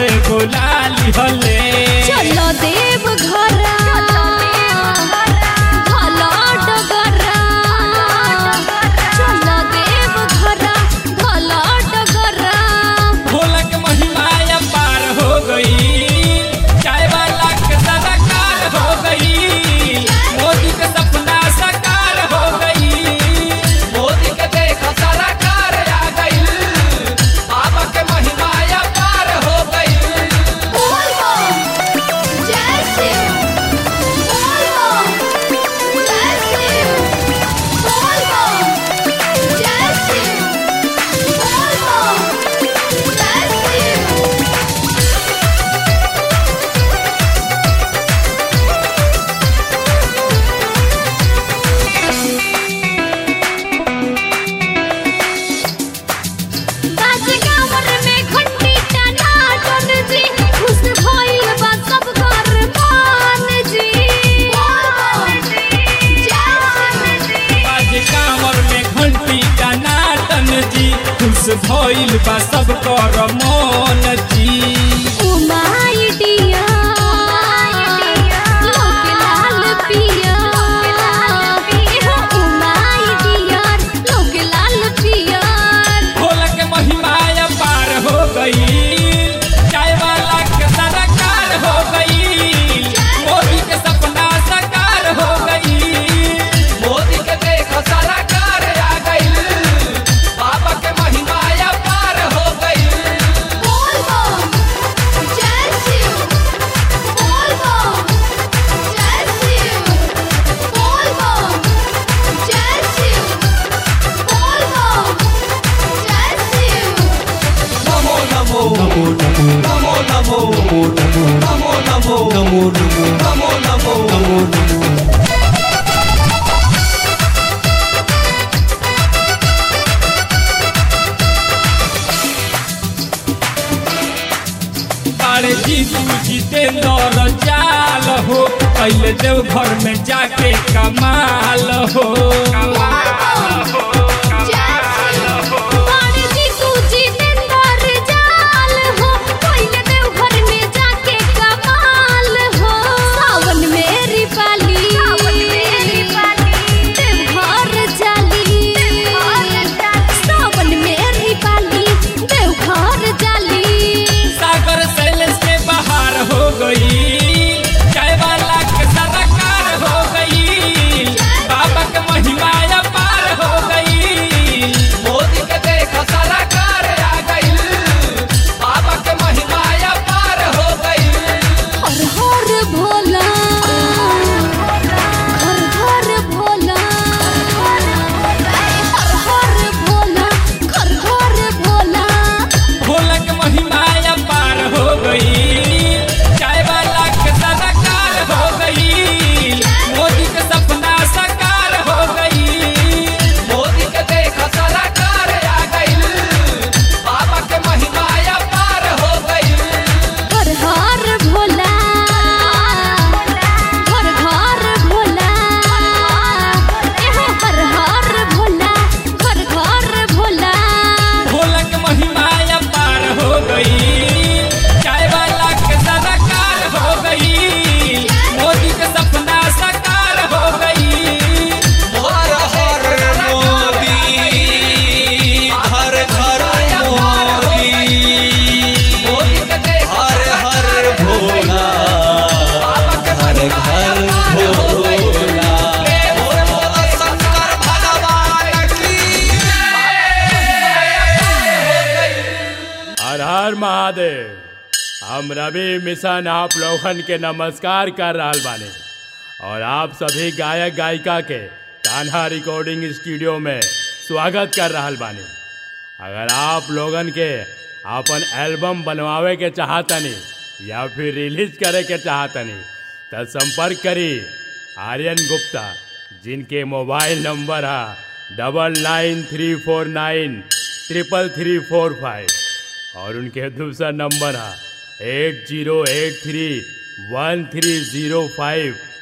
काहे बोला लिहले चलो देव घरा भला डगरा चलो देव घरा भला डगरा भोला के महिमा पार हो गई चाय वाला के सदाकार हो गई मोदी के सपना साकार हो गई मोदी के देख सदाकार आ गई बाबा के महिमा पार हो गई बोल बम जय शिव बोल बम जय शिव बोल बम जय शिव बोल बम जय शिव बाज गावर में घंटी टनाटन जी खुश भइल बा सब घर मान जी आज कांवर में घंटी का नाटन जी खुश भइल बा सब कर मन जी उमाई डिया लोक लाल पिया एहो उमाई डिया लोक लाल पिया भोला के महिमा पार हो गई चाय वाला के सदाकार हो गई मोदी के सपना साकार हो गई मोदी के देख सदाकार आ गई बाबा के महिमा पार हो गई बोल बम जय शिव बोल बम जय शिव बोल बम जय शिव बोल बम जय शिव नमो नमो नमो नमो नमो नमो नमो नमो नमो नमो नमो नमो अरे जीतू जितेंद्र जाल हो पहले देव घर में जाके कमाल हो पानी जी सूजी निंदर जाल हो पहले देव घर में जाके कमाल हो सावन मेरी पाली देव घर जाली सावन मेरी पाली देव घर जाली सागर सैलेंस के बाहर हो गई चाय वाला के सदाकार हो गई बाबा के महिमा पार हो गई मोदी के देख सदाकार आ गई बाबा के महिमा पार हो गई हर हर भोला हर हर भोला हर हर भोला हर हर भोला भोला के महिमा पार हो गई चाय वाला के सदाकार हो गई मोदी के सपना साकार हो गई मोदी के देख सदाकार आ गई बाबा के महिमा पार हो गई हर हर भोला हर हर भोला एहो हर हर भोला हर हर भोला भोला के महिमा पार हो गई चाय वाला के सदाकार हो गई मोदी के सपना साकार हो गई हर हर मोदी हर घर मोदी मोदी के देख हर हर भोला हर घर भोला बोलो शंकर भगवान की हर हर महादेव हम रवि मिशन आप लोगन के नमस्कार कर रहल बानी और आप सभी गायक गायिका के कान्हा रिकॉर्डिंग स्टूडियो में स्वागत कर रहल बानी अगर आप लोगन के अपन एल्बम बनवावे के चाहतनी या फिर रिलीज करे के चाहतनी तो संपर्क करी आर्यन गुप्ता जिनके मोबाइल नंबर है double nine three four nine triple three four five और उनके दूसरा नंबर है eight zero eight three one three zero five